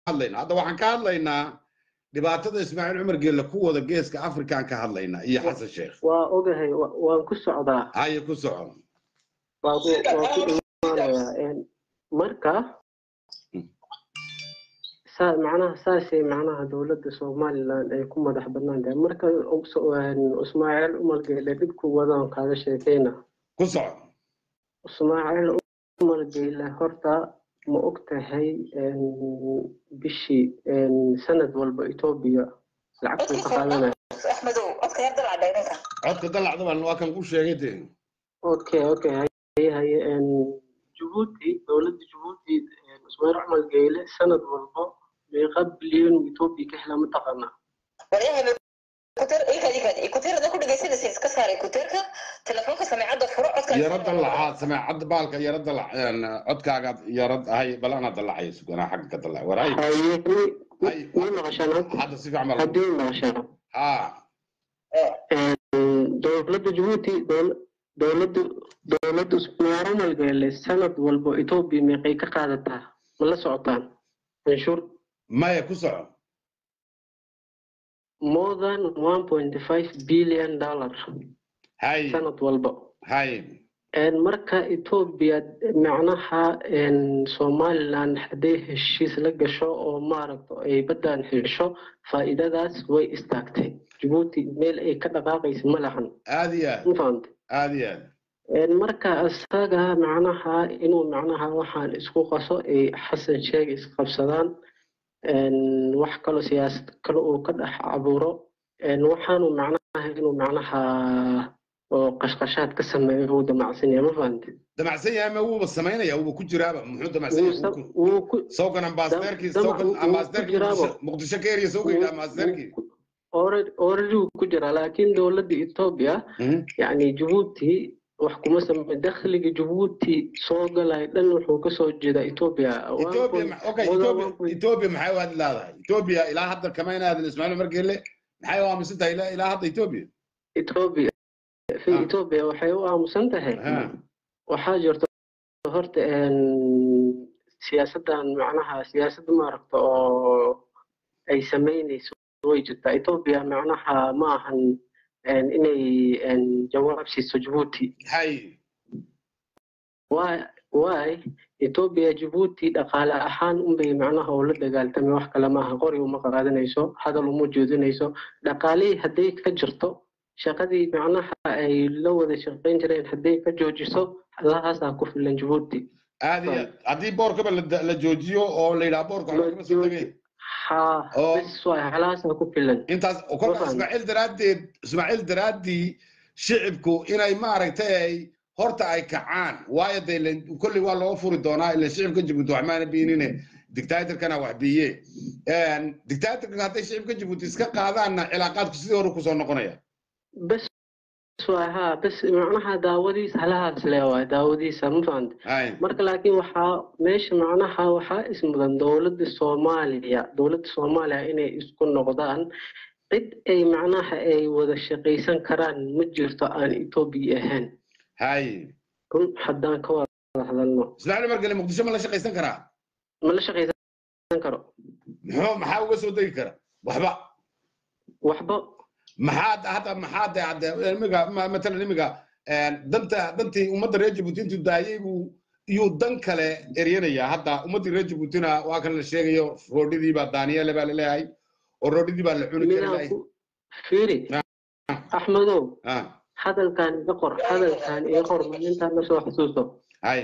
hadlaynaa hadda waxaan ka hadlaynaa dhibaatada ismaaciil cumar geelle ku wada geeska afrikaan ka hadlaynaa iyo xasan sheekh waa ogahay wa- waan ku socdaa haye ku soco waa ku waa ku imaanayaa een, marka saa macnaha saasay macnaha dowladda somaliland ay ku madax bannaan tahay marka us- een, ismaaciil umar geele dhibku wadaan kaaga sheekeyna ku soco ismaaciil umar geele horta ma og tahay een, bishii een, sanad walba etoobiya lacagtuu ka qaadanaya axmedow codka yar dalac dhegninka codka dalacda baan waa kan ku sheegay dee okay okay haye haye een, jabuuti dowladda jabuuti een, ismaaciil cumar geele sanad walba meeqa bilyan etoobiya ka helaa mataqaanaa waryahay kuteer ikad ikad kuteerada ku dhegaysanaysa iska saaray kuteerka telefoonka sameecadda furo codka yaro dalacaad sameecadda baalka yaro dalac een, codkaagaad yaro hay bal anaa dalacaya suganaa xagga ka dalac war hay haye Hay. ma maqashaan hadda hadda si fiican baa haddii maqashaan ha dowladda jabuuti dowl- dowladda dowladda ismaaciil cumar geele sanad walba etoobiya meeqay ka qaadataa ma la socotaan canshuur maya ku soco more than one point five billion dollar hay sanad walba hay Een, marka etoobiya macnaha een, somaliland hadday heshiis la gasho oo maaragta ay baddan hesho faa'iidadaas way istaagtay jabuuti meel ay ka dhaqaaqaysa ma lahan aad iyo aad ma fahamte aad iyo aad Een, marka isaga macnaha inuu macnaha waxaan isku qaso ay xasan sheeg isqabsadaan een, wax kaloo siyaasad kale uu ka dhex abuuro een, waxaanu macnaha inuu macnaha oo qashqashaad ka sameeyo uu damacsan yahay ma fahamte damacsan yahay ma wuuba samaynaya wuuba ku jiraaba muxuu damacsan wuu yahay sa- Wuu ku- wuu ku sawkan ambaasadeerkii dam- sawkan wuu- wuu ambaasadeerkii ku jiraaba. Muqdisho- muqdisho ka eriya sawkayga ambaasadeerkii already wuu ku jiraa laakiin dowladda etoobiya Mhm. yacni jabuuti wax kuma same dakhliga jabuuti soo galay dhan wuxuu kasoo jeedaa etoobiya Ethiopia ma- okay, Ethiopia- Ethiopia maxay u hadli laadahay Ethiopia ilaa hadda kama inaadin Ismaaciil Umar Geelle maxay u aaminsan tahay ilaa ilaa hadda Ethiopia etoobiya fi Ah. etoobiya waxay u aamusan tahay Ha. waxaa jirta horta een, siyaasaddan macnaha siyaasad maaragta oo ay sameynayso way jirtaa etoobiya macnaha ma ahan een, inay een, jawaab siiso jabuuti hay Why- why etoobiya jabuuti dhaqaale ahaan unbay macnaha ula dagaaltamay wax kale maaha qori uma qaadanayso hadal uma jeedinayso dhaqaalihii hadday ka jirto shaqadii macnaha ay la wada shaqayn jireen hadday ka joojiso allahaasaa ku filan jabuuti aad iyo aad haddii boorkaba la da- la joojiyo oo la yidhaha boorka waxba kama soo tegay haa Oo. bes waay halahaasaa ku filan intaas kolka Waxaan- Ismaaciil daraaddeed Ismaaciil daraaddii shicibku inay maaragtay ay horta ay kacaan waayo dee len- kolley waa loo furi doonaa ilan shicibka jabuuti wax maana biinine dictatorkana wax biiye dictatorka hadday shicibka jabuuti iska qaadaanna cilaaqaadku sidii hore kusoo noqonaya bes waay haa bes macnaha daawadiisa halahaas le waay daawadiisa ma fahanta hay marka laakiin waxaa meesha macnaha waxaa ismudan dowladda soomaaliya dowladda soomaaliya inay isku noqdaan cid ay macnaha ay wada shaqaysan karaan ma jirto aan etoobiya ahayn hay run haddaan ka wada hadalno ismaaciil umar gele muqdisho ma la shaqaysan karaa ma la shaqaysan karo muxuu maxaa uga soo degi kara waxba waxba maxaa hadda maxaa de hadde imiga ma- matalan imiga danta dantii ummadda reer jabuuti intuu daayey buu iyuu dan kale eryanaya hadda ummaddii reer jabuutina waa kan la sheegayo roodhidii baa daaniyele baa laleeyahay oo roodhidii baa la cuni midaan kari ku fiiri axmedow ah hadalkan iga qor hadalkan iga qor maalintaan la soo xasuusto hay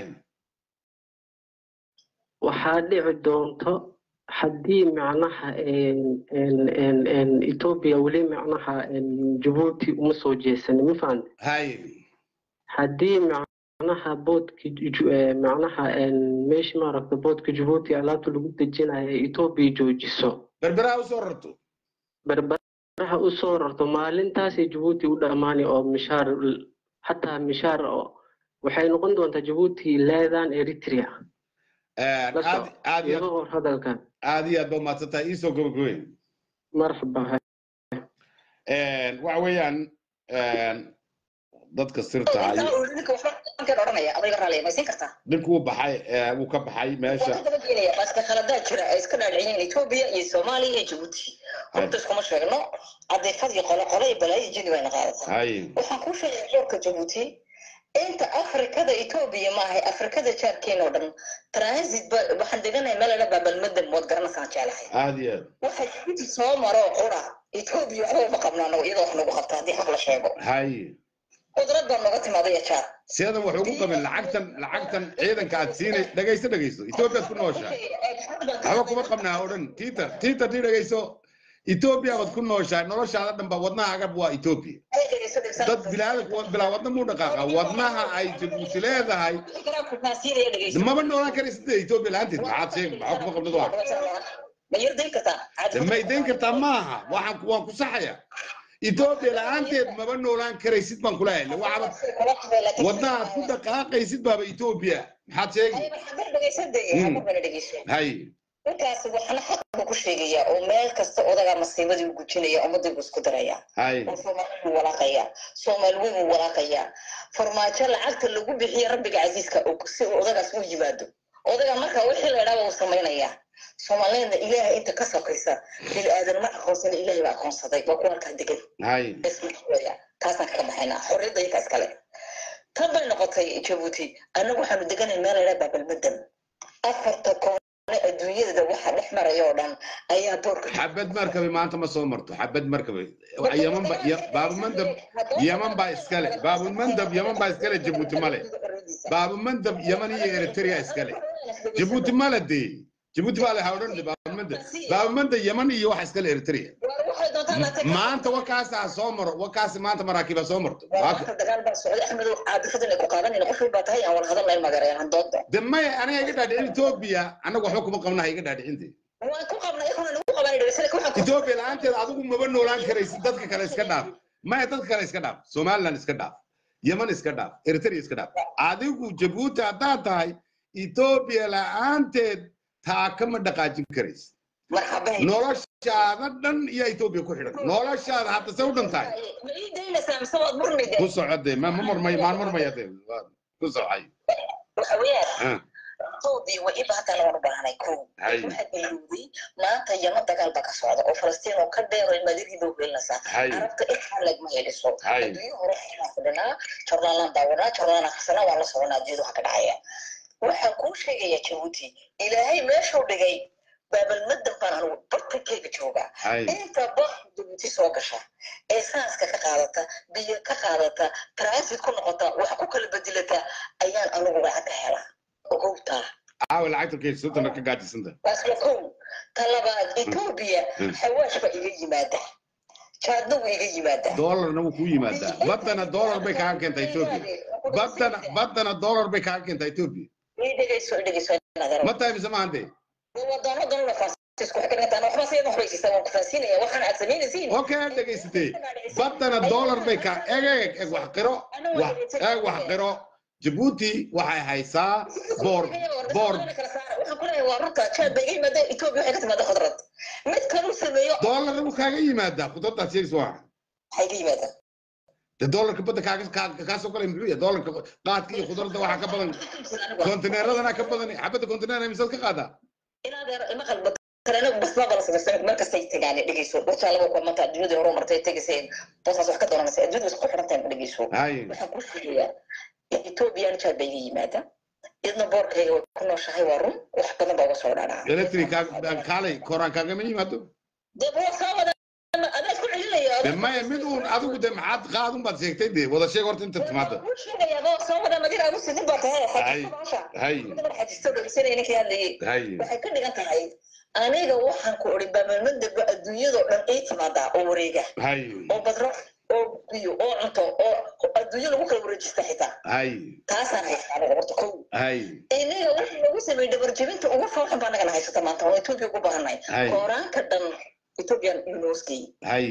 waxaa dhici doonto haddii macnaha een- een- een- een etoobiya weli macnaha een jabuuti uma soo jeesanin ma fahante hay haddii macnaha boodka ju- eh, macnaha een meesha maaragta boodka jabuuti alaabta lagu dejinayo ee etoobiya joojiso berberaha usoo rarto berberaha usoo rarto maalintaasay jabuuti u dhammaanay oo mishaar xataa mishaar oo waxay noqon doontaa jabuuti leedan eritrea la aad soco aad iyo iga qor hadalkan aad iyo aad ba umahadsan tahay iisoo gabagabey marxaba waxa weeyaan dadka sirta intaa ayuu uu ninka waxba ankan odhanaya adayga raaliya maysiin kartaa ninkuu baxay ee, wuu ka baxay waa meesha ka daba geenaya baaska khaladaa jira ay iska dhaadhiciyeen etoobiya iyo soomaaliya iyo jabuuti horta iskuma sheegno adeefadii qolo qolo iyo balaayo jini bayna qaadataa hay waxaan kuu sheegaya doorka jabuuti inta afrikada etoobiya maahay afrikada jaarkeena oo dhan transit ba waxaan deganahay meel la baabalmadan mood garanaysaan jeclahay aad iyo aad waxa jabuuti soo maro qura etoobiya waxba uma qabno anagu iyadoo wax nagu qabta haddii xaq la sheego hay qudrad baa nooga timaaday jaar siyadan wax ugu qabin lacagtan lacagtan ciidanka aad siinay dhegayso dhegayso etoobiyaad ku nooshahay waxba kuma qabnaa oo dhan tiiter tiiter tii dhegayso etoobiya baad ku nooshahay noloshaada dhan ba wadnahaaga waa etoobiya dad bilaadan bilaa wadna muu dhaqaaqa wadnaha ay jabuuti leedahay maba noolaan karaysid etoobiya la-aanteed maxaad sheeg maxaa kuma qabnad waa ma yardayn kartaa ma idayn kartaa maaha waxaan ku- waan ku saxaya etoobiya la-aanteed maba noolaan karaysid baan kula helay waxaaba wadnaha aad ku dhaqaaqaysid baaba etoobiya maxaad sheegi hay ninkaas waxna xaq buu ku sheegayaa oo meel kasta odagaa masiibadii u gujinaya ummadii buu isku darayaa hay oo soomaali buu walaaqayaa soomaali weyn buu walaaqayaa farmaajo lacagta lagu bixiya rabbiga casiiska oo si uu odagaas u yimaado odaga marka wixii la idhaaba uu samaynayaa soomaaliyadna ilaahay inta ka sokaysa bil aadan ma aqoonsana ilaahay baa aqoonsaday waa kuwa halkaa degan hay ismaya taasaan kaga baxaynaa xorriyadda iyo kaas kale tan bay noqotay jabuuti annagu waxaanu deganay meel la idhaha baabalmadan afarta koone adduunyada waxa dhex maraya oo dhan ayaa boorka xabad markabe maanta ma soo marto xabad markabe yaman ba ya- baabumandab yaman baa iskale baabumandab yaman baa iskale jabuuti male baabumandab yaman iyo eritrea iskale jabuuti male dee jabuuti baa leha odhan baabumandab baabumandab yaman iyo waxa iskale eritrea maanta wakaasaa soo maro wakaasi maanta maraakiibaa soo marto Waaka- dagaal baa socday axmedow caadifadan ay ku qaadanayna qof walbaa tahay aan wala hadal layn magareeyan dooda de maya aniga iga dhaadhicin etoobiya annaga waxba kuma qabna ha iga dhaadhicinte waan ku qabnay ikuna nagu qaban dhawsana waxaan ku etoobiya la-aanteed adigu maba noolaan karaysid dadka kale iska dhaaf maya dadka kale iska dhaaf somaliland iska dhaaf yeman iska dhaaf eritrea iska dhaaf adigu jabuuti haddaad tahay etoobiya la-aanteed taa kama dhaqaajin karaysid marxaban noloshaada dhan iyo etoobiya ku xidhan noloshaada hadda se u dhan tahay ma ii daynaysaa mise waad murnide ku socode ma ma marmay maan marmaya de waa- ku socay waxa weeyaan Ah, doodii way iba haddana waan u baahnay ko Hay. waxaa ilowday maanta yama dagaal baa ka socda oo falastiin oo ka dheero madirihiiba ugelinaysaa hay carabta ilxaa lagma heliso Hay. adduunyo hore waxaan fadhinaa jornaalaan daawanaa jornaalaan akhrisanaa waan la soconaa adduunyada waxa ka dhacaya waxaan kuu sheegayaa jabuuti ilaahay meeshuu dhigay baabalmadan baan anugu bartankeyga joogaa hay inta bax jabuuti soo gasha ee saaska ka qaadata biyo ka qaadata transit ku noqota wax ku kala bedelata ayaan anugu lacag ka helaa ogowtaa caawa lacagta keysatana ka gaajisanta taas waa kow ta labaad etoobiya Mm. xawaash baa iga yimaada jaadna wuu iga yimaadaa doolarna wuu kuu yimaadaa baddana doolar bay kaaga keentaa etoobiya baddana baddana doolar bay kaaga keentaa etoobiya ii dhegeyso ii dhegeyso inaad ma tahay mise maahante wadano danuna faransiisku waxay ka dhigantaa waxba sayad waxbay siisaa waan ku fahansiinaya waxaan aad samaynaysiin okay aad dhegaysatee baddana doolar bay kaa eg eg eg wax qiro wax eeg wax qiro jabuuti waxay haysaa boor boor waxaan ku leeyahay waa runta jaad bay iga yimaada etoobiya waxay ka timaada khudrad mid kaluu sameeyo doolarna wuu kaaga yimaadaa khudraddaad sheegaysa waa waxay ka yimaadaan de doolarka badda kaaga kaa- kaa soo galay muxuu yahay doolarka qaadka iyo khudradda waxaa ka badan kontineeradana ka badan xabadda kontineer misaad ka qaadaa inaad ima qalba kalena basbaaba la samaysta meel kastay tegaan dhegeyso wajaalaba ku manta adduunyadii hore martay tegayseen boosaas wax ka dooranaysa adduunyada isku xirantahay ma dhegeyso hay waxaan ku sheegayaa ethoobiyan jaad bay iga yimaada idna boorkayga way ku nooshahay waa run wax badan baa uga soo dhaadhaca electric kaa- kaalay koraan kaagama yimaado dee buu soo wada adaa isku celinaya de maya mid uun adigu de maxaad qaadun baad sheegtay de wada sheeg horta inta timaada kuu sheegayaa boo soo wada madina agu sidin baa tahay Hay. xajisto baasha hay midna xajisto dhegeysanaya ninkii hadlayay hay waxay ka dhigan tahay aniga waxaan ku odhi baamalmadaba adduunyadoo dhan ii timaadaa oo wareega hay oo badro oo biyo oo cunto oo adduunyo lagu kala wareejista xitaa hay taasaan haystaa aniga horta kow hay inaga waxa lagu sameeyey dhabarjebinta ugu fooxan baa nagana haysata maanta oo etoobiya ugu baahanay Hay. kooraanka dhan ethoobian university hay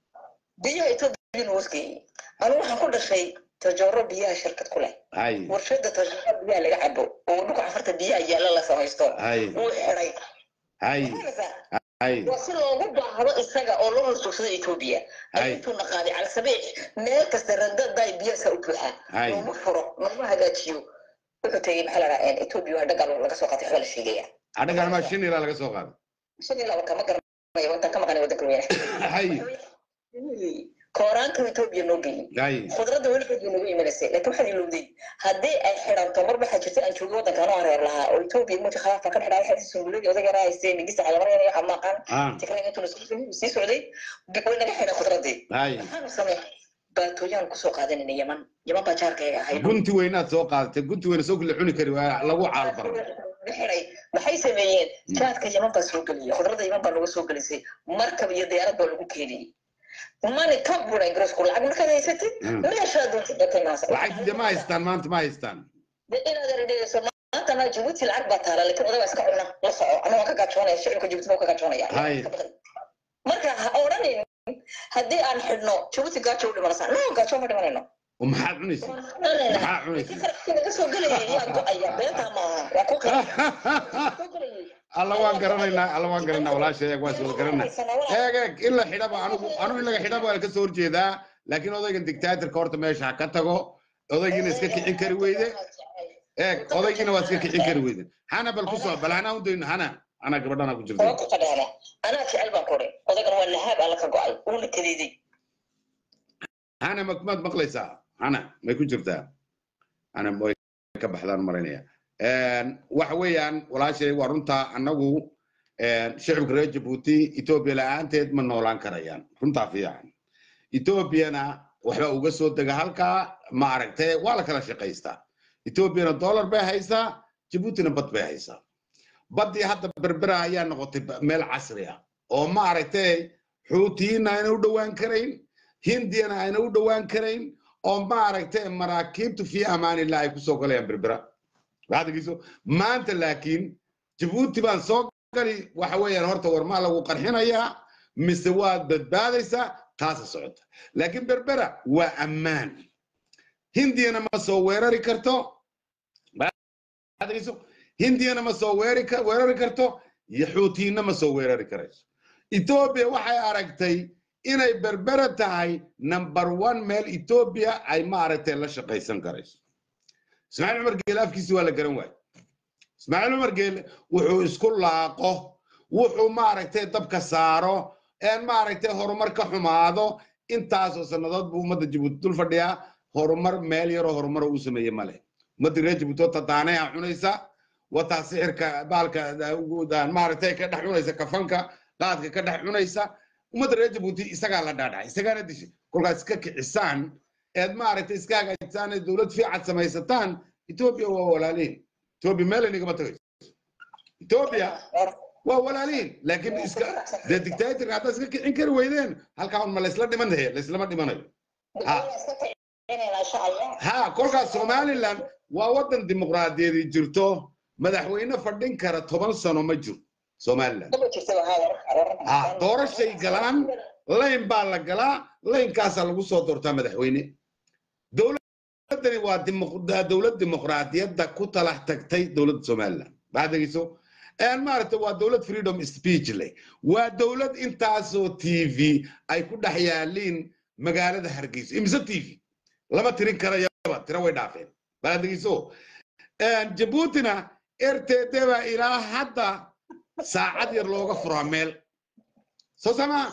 biyaha etoobiya university anigu waxaan ku dhashay tajooro biyaha shirkad ku leh hay warshada tajooro biyaha laga cabo oo dhulka cafarta biyaha yaalla la samaysto hay wuu xiday hay hay waa si loogu baahdo isaga oo loo horjoogsado etoobiya Hay. ay intuu naqaaday calsabiix meel kasta randadaay biyaasa u buuxa Hay. looma furo looma hagaajiyo wuxuu tegey maxaa la dhahaa etoobiya waa dhagal laga soo qaatay waxbaa la sheegaya adhagan ma shan ilaa laga soo qaaday shan iyo laba kama garanayo wadan ka maqanay wadanka weyne hay kooraanka etoobiya noo geeyey hay khudradda weligeed bay nagu imanaysay laakiin waxaad ilowday haddii ay xidhanto mar waxaa jirta aan joogay waddanka anoo reer lahaa oo etoobiya muti khalaafka ka xidhaa waxay sunguladii odaga yaraa haystay nigista calamaryan iyo xamaaqan ah tikran intuu sii socday way naga xidhan khudradii hay maxaanu sameynay baatooyaan kusoo qaadanayna yaman yaman baa jaarkayga ahayd gunti weynaad soo qaadatay gunti weyna soo kala cuni kari waa lagu caalbaray xiday maxay sameeyeen jaadka yaman baa soo geliyay khudradda yaman baa laga soo gelisay markab iyo diyaarad baa lagu keeniyey mani ka buray garasku lacag markaad haysatid Mm. meeshaa doonta gatay maasa lacagti de ma haystaan maanta ma haystaan inaad ardayso maanta ma jabuuti lacag baa taala laakiin odagaa iska cuna la soco ama waan ka gaajoonaya shicibka jabuuti baa ka gaajoonaya Hay. marka ha odhanin haddii aan xidhno jabuuti gaajo u dhimanaysaa no gaajo ma dhimanayno oo maxaad cunaysa maxaa cunaysa qarashkii naga soo gelaya yaa go-aya beentaa maaha waa ku qara soo gelayay alla waan garanaynaa alla waan garanaynaa walaasha eeg waan soo garanaa eeg eeg in la xidhaba anigu anigu in laga xidhaba waan ka soo horjeedaa laakiin odaygan dictatorka horta meesha ha ka tago odaygiina iska kicin kari weyde eeg odaygiina waa iska kicin kari weyde hana bal ku soo bal hanaa udayno hana ana gabadhana ku jirta waa ku qadhaana anaa jecel baan ku odhay odaygan waa lahaab alla ka go-ay uuna kadeeday hana ma maad maqlaysaa hana may ku jirtaa hana way ka baxdaan marinaya waxa weeyaan walaashay waa runtaa annagu shicibka reer jabuuti etoobiya la-aanteed ma noolaan karayaan runtaa fiican etoobiyana waxba uga soo dega halkaa ma aragtee waa la kala shaqaystaa etoobiyana dollar bay haysaa jabuutina bad bay haysaa baddii hadda berbera ayaa noqotay ba- meel casri ah oo ma aragtee xuutiyiinna ayna u dhowaan karayn hindiyana ayna u dhowaan karayn oo ma aragtee maraakiibtu fi amaanillah ay kusoo galayaan berbera waxaadgiso maanta laakiin jabuuti baan soo gali waxa weeyaan horta warmaa lagu qarxinayaa mise waad badbaadaysaa taasa socota laakiin berbera waa ammaan hindiyana ma soo weerari karto waxaadgiso hindiyana ma soo weeri ka- weerari karto iyo xuutiyiinna ma soo weerari karayso etoobiya waxay aragtay inay berbera tahay number one meel etoobiya ay ma aragtay la shaqaysan karayso ismaaciil cumar geele afkiisi waa la garan waaye ismaaciil cumar geele wuxuu isku laaqo wuxuu maaragtay dabka saaro een maaragtay horumar ka xumaado intaasoo sannadood buu ummadda jabuuti dul fadhiyaa horumar meel yaroo horumar uu sameeye male ummadda reer jabuuti oo tadaanaya cunaysa wataa sixirka baalka maaragtay ka dhex cunaysa kafanka qaadka ka dhex cunaysa ummadda reer jabuuti isagaa la dhaadhacay isagaana dishay kolkaas iska kicisaan eed maaragtay iska hagaajisaan ee dowlad fiican samaysataan etoobiya waa walaalihin etoobiya meel inagama tagayso etoobiya waa walaalihin laakiin iska dee dictatorka haddaad iska kicin kari weydeen halkaa un ma laysla dhiman tahe layslama dhimanayo Ha. ha kolkaas somaliland waa waddan dimuqraadiyaedi jirto madaxweyne fadhin kara toban sano ma jiro somaliland ha doorashay galaan layn baa la galaa laynkaasaa lagu soo doortaa madaxweyne dowladdani waa dimuq- dowlad dimuqraadiyadda ku talax tagtay dowladda somaliland waxaad dhegeyso een maaragtay waa dowlad freedom speech leh waa dowlad intaasoo t v ay ku dhex yaaliin magaalada hargeysa imise t v lama tirin karayaba tira way dhaafeen waxaad dhegeyso jabuutina rtd baa ilaa hadda saacad yar looga furaa meel soo samaa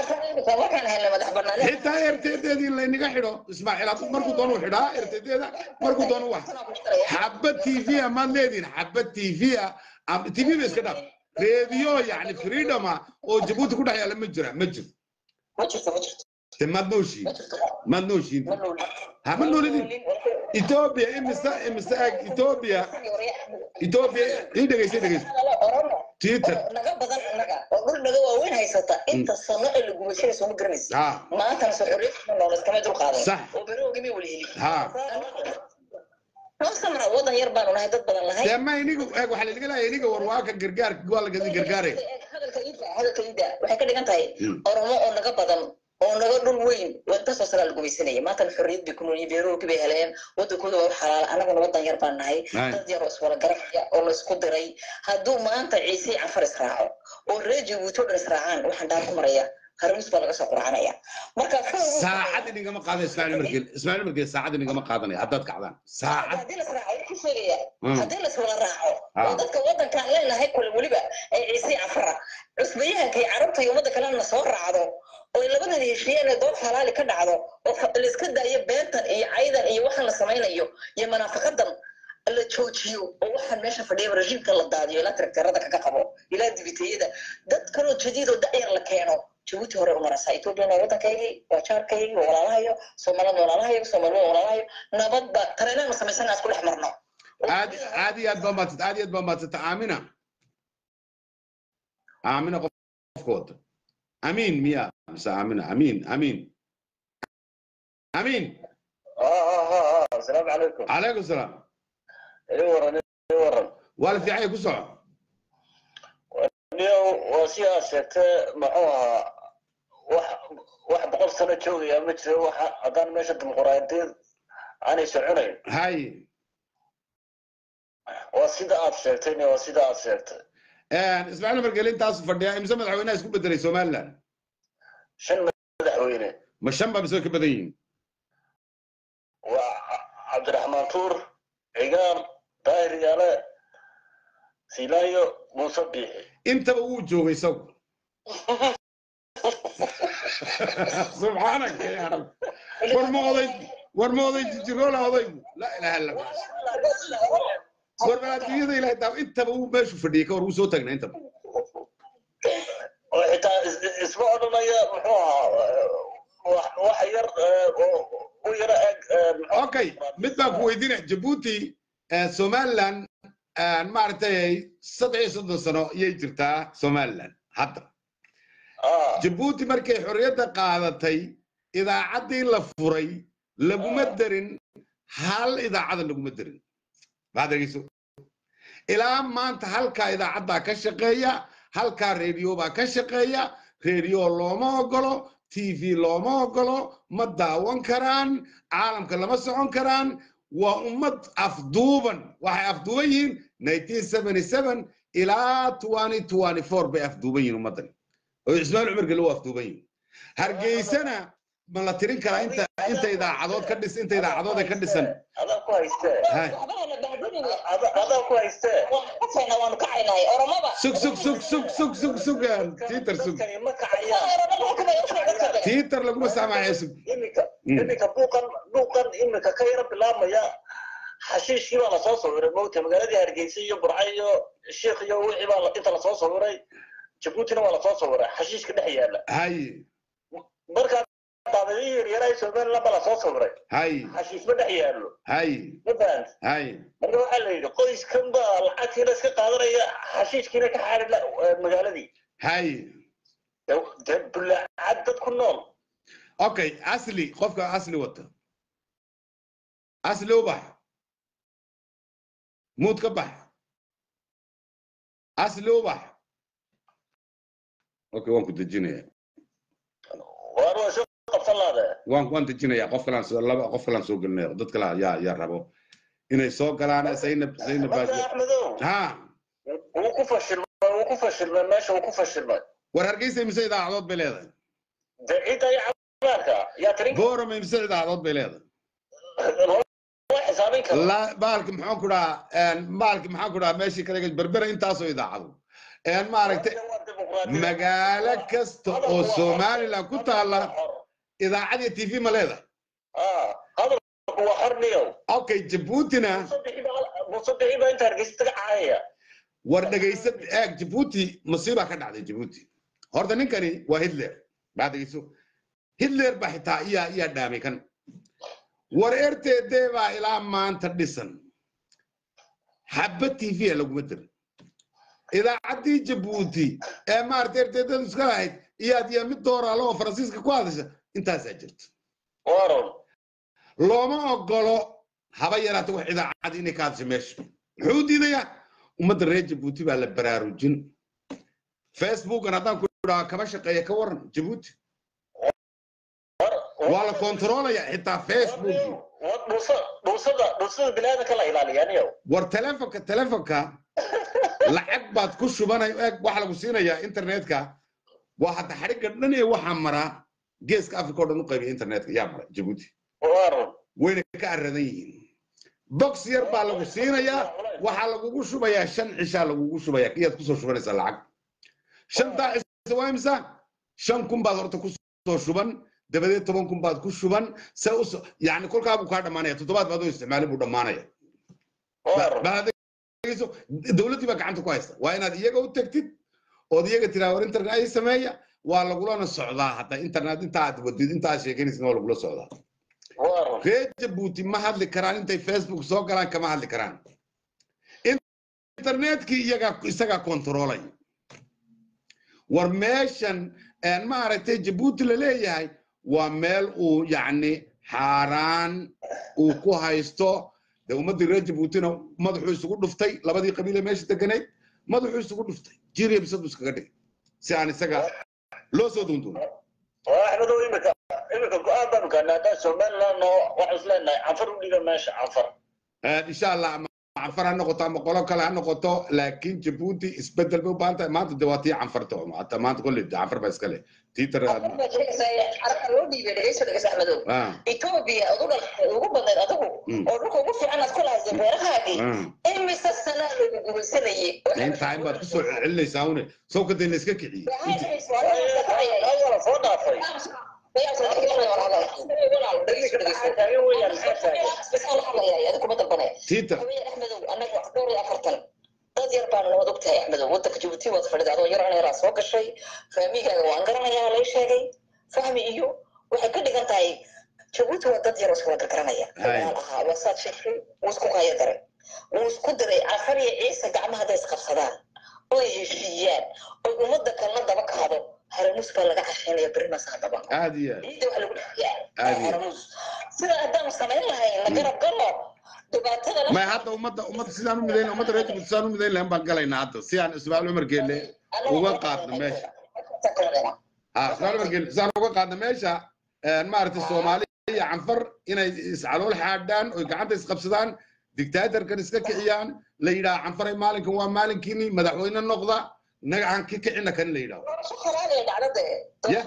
xitaa rtddii laynaga xidho ismaaciil hadduu markuu doonu xidhaa rtdda markuu doonu wax xabad t v a maad leedihin xabad t v a am- t v ba iska dhaaf reediyo yani freedoma oo jabuuti ku dhex yaala ma jira ma jiro te maad nooshiin maad nooshiin ha ma noolidin etoobiya imise imise eg etoobiya etoobiya ii dhegeysa ii dhegeysa twitter naga badan naga oo dhul naga waaweyn haysata inta sano ee la gubashadaysa uma garanaysa ha maantana soo xorriyadda nool iskama dul qaadan Sax. oo beroogimi wala heli ha noo samra wadan yar baanu nahay dad badan lahay dee ma inigu eeg waxaa laiga leeyahay iniga warwaaka gargaar waa la gadi gargaare hadalka ida hadalka ida waxay ka dhigan tahay Mm. oromo oo naga badan oo naga dhul weyn intaasoo sanaa la gumaysanaya maantana xorriyad bay ku noolyihin beeroogi bay heleen waddankooda waa u xalaala annaguna waddan yar baan nahay Hay. dad yar oo iswada garabaya oo la isku diray hadduu maanta ciise iyo cafar israaco oo reer jabuuti oo dhan israacaan waxaan dhaar ku maraya harmis baa laga soo qurcanaya marka xoog saacad inigama qaadana ismaaciil margeel ismaaciil margeel saacad inigama qaadanaya haddaad kacdaan saacad haddii la israaco way ku sheegaya Mm. haddii la iswada raaco Ah. oo dadka waddankaan leenahay kule weliba ee ciise iyo cafara cusbayahanka iyo carabta iyo ummadda kalena soo raacdo oo ay labadan heshiiyeen ee dood xalaali ka dhacdo oo fa- la iska daayo beentan iyo caydan iyo waxaan la samaynayo iyo munaafaqadan la joojiyo oo waxaan meesha fadhiya rejiimka la daadiyo ilaa traktarada kaga qabo ilaa dibiteeyada dad kaloo jadiid oo da'yar la keeno jabuuti hore u marasa ethoopiana waa waddankaygii waa jaarkaygii waa walaalahayo soomaalida walaalahayo soomaalida walaalahayo nabadba tareenaanu samaysana isku dhex marno aad aad iyo aad baa maadsanta aad iyo aad baa maadsanta aamina aamina qof- qofka wata amiin miya mise aamina amiin amiin amiin asalaamu calaykum calaykum salaam ii waran ii waran waa la fiicanya ku soco niyo waa si aad sheegtay muxuu ahaa wax wax boqol sano joogaya ma jiro waxa haddaan meesha dimuquraadiyeed aanay soconayn hay waa sida aad sheegtay niyo waa sida aad sheegtay ismaaciil margele intaasu fadhiya imse madaxweynaha isku bedelay somaliland shan madaxweyne ma shan baa mise way ka badan yihiin waa cabdiraxmaan tuur cigaal daahir yaale silaayo muuse biixi intaba wuu joogay isagu subxaanaka ya rab war ma oday war ma oday jijiroola odaygu laa ilaha illa allah war bal adduunyada ilahay daa intaba wuu meeshu fadhiyay ka hor wuu soo taagnaa intaba oo xitaa is- is- isma odhanaya muxuu ahaa wax wax yar eh, oo u yara eg eh, muxuu okay mid baan ku weydiinaya jabuuti eh, somaliland eh, maaragtay saddex iyo soddon sano ayay jirtaa somaliland hadda ah jabuuti markay xorriyadda qaadatay idaacaddii la furay laguma darin hal idaacada laguma darin baad dhegeyso ilaa maanta halkaa idaacaddaa ka shaqeeya halkaa reediyo baa ka shaqeeya reediyo looma ogolo tv looma ogolo ma daawan karaan caalamka lama socon karaan waa ummad afduuban waxay afduuban yihiin 1977 ilaa 2024 bay afduuban yihiin ummaddan oo ismaaciil cumar gele waa afduuban yihiin hargeysana ma la tirin karaa inta inta idaacadood ka dhis inta idaacadood ay ka dhisan adaa ku haystee Hay. Ada- adaa ku haystee kacayna waanu kacaynay oromaba sug sug sug sug sug sug sug tiitar sug dadkani ma kacayaan tiitar laguma saamaxaya sug iminka Mm. iminka buuqan buuqan iminka ka yara bilaabmaya xashiishkii baa lasoo sawiray mogta magaaladii hargeysa iyo burca iyo sheikh iyo wixii baa la- inta lasoo sawiray jabuutina waa lasoo sawiray xashiishka dhex yaala hay markaa daadadii yaryaraha somaliland baa lasoo sawiray hay xashiishma dhex yaalo hay ma fahant hay marka waxaa la yidhi qoyskan baa lacagtiina iska qaadanaya xashiishkiina ka xaari magaaladii hay De- dee bulaacad dad ku nool okay asli qofka asli wata asli u bax muud ka bax asli u bax okay waan ku dejinaya waan waa soo qabsan laade waan waan dejinaya qof kalaan soo laba qof kalaan soo gelinaya dad kala yaa yaa rabo inay soo galaan zaynab zaynab marka baa axmedow ha wuu ku fashilmay wuu ku fashilmay meesha wuu ku fashilmay war hargeysa imise idaacadood bay leedahay dee cidda iyo caafimaadka yaa tirin boorama imise idaacadood bay leedahay loo xisaabin karo la baalki maxaan ku dhahaa baalki maxaan ku dhahaa meeshii kale berbera intaasoo idaacado een maaragtay Waa dimuqraadiyad. magaalo kasta oo somaliland ku taala idaacad iyo tv ma leedahay Ah, hadalku waa xorniyow okay jabuutina musadixii baa inta hargeysa taga caayaya war dhegaysa eeg jabuuti masiibaa ka dhacday jabuuti horta ninkani waa hitler baa dhegayso hitler baa xitaa iyaa iyaa dhaamay kan war rtd baa ilaa maanta dhisan xabba tv a laguma dirin idaacaddii jabuuti ee maarata rtdadu iska lahayd iyaad iyo mid dooraalo oo faransiiska ku hadasha intaasaa jirta waron looma ogolo haba yaraata wax idaacad inay ka hadasha meesha muxuu diidayaa ummadda reer jabuuti baa la baraarujin facebookan haddaan ku idhaa kama shaqeeya ka waran jabuuti waa la kontroolaya xitaa facebook dhuusada dhuusada biniaadanka la ilaaliya aniyo war telefonka telefonka lacag baad ku shubanay eeg waxa lagu siinayaa internetka waa hadda xadhigga dhan ee waxaa maraa geeska africa oo dhan u qaybiya internetka yaa mara jabuuti waaran wayna ka aradan yihiin box yar baa lagu siinayaa waxaa lagugu shubayaa shan cishaa lagugu shubayaa iyaad kusoo shubanaysaa lacag shantaa cisha waa imisa shan kun baad horta kusoo shuban dabadeed toban kun baad ku shuban se us yani kolkaa buu kaa dhammaanaya toddobaad baad oo isticmaalay buu dhammaanaya waaran bal adeegayso dowladdii baa gacanta ku haysta waa inaad iyaga u tegtid ood iyaga tiraa war internet ay sameeya waa lagulana socdaa hadda internet inta aad wadid inta aad sheeganaysid waa lagula socdaa waaran reer jabuuti ma hadli karaan intay facebook soo galaan kama hadli karaan internetkii iyagaa isagaa kontroolay war meeshan een maaragtay jabuuti la leeyahay waa meel uu yacni xaaraan uu ku haysto dee ummaddii reer jabuutina madaxuu isugu dhuftay labadii qabiile meesha deganayd madaxuu isugu dhuftay jiriya bisadu iskaga dhigay si aan isaga loo soo duunduuno waa axmedow imika imika go-aan baanu gaadnay haddaan somaliland oo waxaan isleenahay canfar u dhiga meesha canfar insha allah ama canfar ha noqoto ama qolo kale ha noqoto laakiin jabuuti isbedel bay u baahan tahay maanta de waa tii canfarta hata maanta kolley de canfar baa iskale tii tar carabka loo dhiibay dhegeyso dhegeys axmedow ah etoobiya ugu dhaltay ugu badnayd adigu Mm. oo dhulka ugu fiican aad ku lahaysay beerahaagii ah imise sanaa lagu gumaysanayay intaa in baad kusoo celinaysaa une sawka dee la iska kiciyey ayala soo dhaafay taagan weeyaan maxaa taagan tiita dad yar baan waad ogtahay axmedow wadanka jabuuti waad fadhida adoo yar yaraa soo gashay fahmigaaga waan garanayaa lay sheegay fahmi iyo waxay ka dhigan tahay jabuuti waa dad yar oo iskala gargaranaya Hay. walaal ahaa waa saad sheegtay wuu isku kaya daray wuu isku diray cafar iyo ciise gacmaha hadday isqabsadaan oy heshiiyaan oy ummadda kalena daba kaado haramuus baa laga cashaynaya berri masaa daba aad iyo aad ciidda waxa lagu dhaxyaa Aad iyo- haramuus sida haddaanu samayn lahayn la garab galo dhibaatada la may hadda ummadda ummadda sidaan u midayn ummadda reer jabuuti sidaan u midayn lahayn baan galaynaa hadda si aan ismaaciil cumar geelle uga qaadno meesha ah ismaaciil cumar geelle sidaan uga qaadno meesha een maaragtay soomaali iyo canfar inay iscalool xaadhaan oy gacanta isqabsadaan dictatorkan iska kiciyaan la yidhaha canfaray maalinkan waa maalinkiini madaxweyne noqda nagacan ki kicina kan la yidhaho Ya.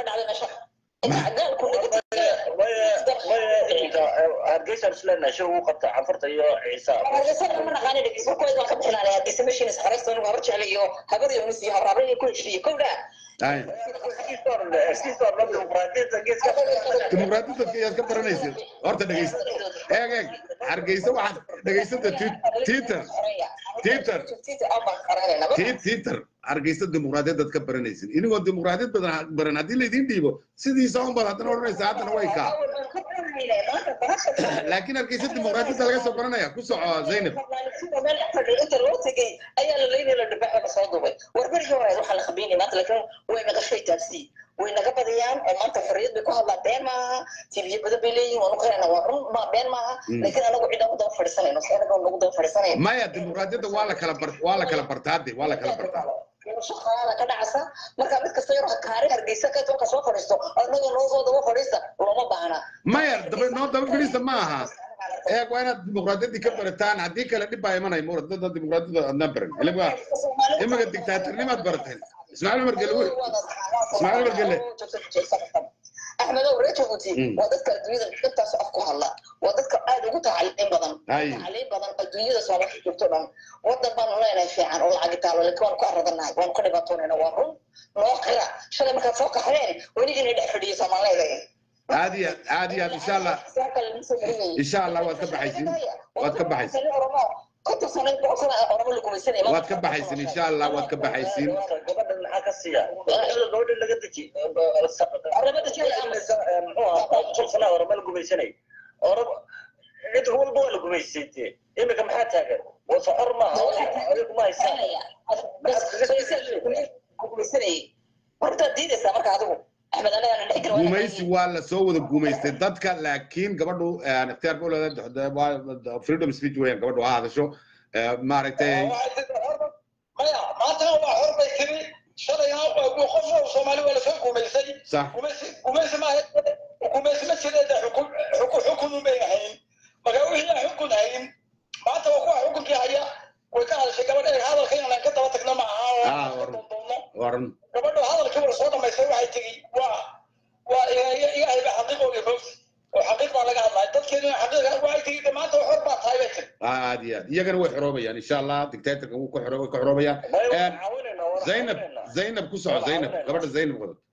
hargeysa isleenahay shir ugu qabta canfarta iyo ciisa ay dimuqraadiyadda ayaad ka baranaysid horta dhegeysta eeg eeg hargeysa waxaad dhegeysata tiiter tiiter tii tiiter hargeysa dimuqraadiyaddaad ka baranaysid inigoo dimuqraadiyad badan baran haddii laydin dhiibo sidiisa un baad haddana odhanaysa haddana way kaa laakiin hargeysa dimuqraadiyadda laga soo baranaya ku soco zaynab inta loo tegay ayaa la leynaya la dhibaxa la soo duubay warbarigii hore waxaa la khabiinay maanta laakiin way naga shay taabsii way naga badiyaan oo maanta xorriyad bay ku hadlaan been maaha tibiyo badan bay leeyihin waanu qirana waa run ma been maaha Mm. laakiin anagu cidaan u daba fadhiisanayno si anaga nagu daba fadhiisanayno maya dimuqraadiyadda waa la kala bar waa la kala bartaa de waa la kala bartaa shaqaada ka dhacasa marka mid kasta yar kaari hargeysa ka toonka soo fadhiisto anaga noo soo daba fadhiista looma baahna maya daba noo daba fadhiista ma aha eeg waa inaad dimuqraadiyaddii ka barataan haddii kale dhib baa imanaya mura dada dimuqraadiyadda adnaa baran ilaa imaga dictaatornimaad barateen ismaaciil umar gele wey Ismaaciil Margele. axmedow reer jabuuti Mm. waa dadka adduunyada intaas af ku hadla waa dadka aad ugu tacaliin badan Hay. tacaliin badan adduunyada soomaaliya joogto dhan wadan baanu leenahay fiican oo lacag taalo laakiin waanu ku aradanahay waanu ka dhibaatoonayna waa run noo qira shalay markaad soo kaxdeen wenigina dhex fadhiyo soomaaliyeed aad iyo aad aad iyo aad insha allah insha allah waad ka baxaysin waad ka baxaysin waad ka baxaysin insha allah waad ka baxaysin gabadhan maxaa ka siiya gabadhan laga deji muxuu sanaa orama la gumaysanay orab cid walba waa la gumaysay dee imika maxaa taagan wasa or maaha adigu ma haysaa horta diidaysaa marka adigu axmed anaga dhex gal gumaysi waa la soo wada gumaystay dadka laakiin gabadhu een, ikhtiyaarka u leedahay waa freedom speech weeyaan gabadhu ha hadasho ee, maaragtay maya maantana waa hor bay tiri shalayna qof soomaali waa lasoo gumaysay sax gumaysi gumaysi maaha xukuumaysi ma jireeda xukun xukun un bay ahayn marka wixii aan xukun hayn maanta waa kuwa xukunkii haya way ka hadashay gabadha ee hadalka inaan ka daba tagno ma aha oo Ah, aan ka war- doondoonno waran gabadhu hadalkii way soo dhamaystay waxay tegi waa waa ilaahay baa xaqiiqooga fogti oo xaqiiq baa laga hadlaya dadkeeduna xaqiiqa waxay tegi de maanta xor baa tahay bay tiri aad iyo aad iyagana way xoroobayaan insha allah dictatorka wuu ka xoro way ka xoroobayaan Way Een, caawinaynaa, waan zaynab caawinaynaa. zaynab ku soco zaynab gabadha zaynab wada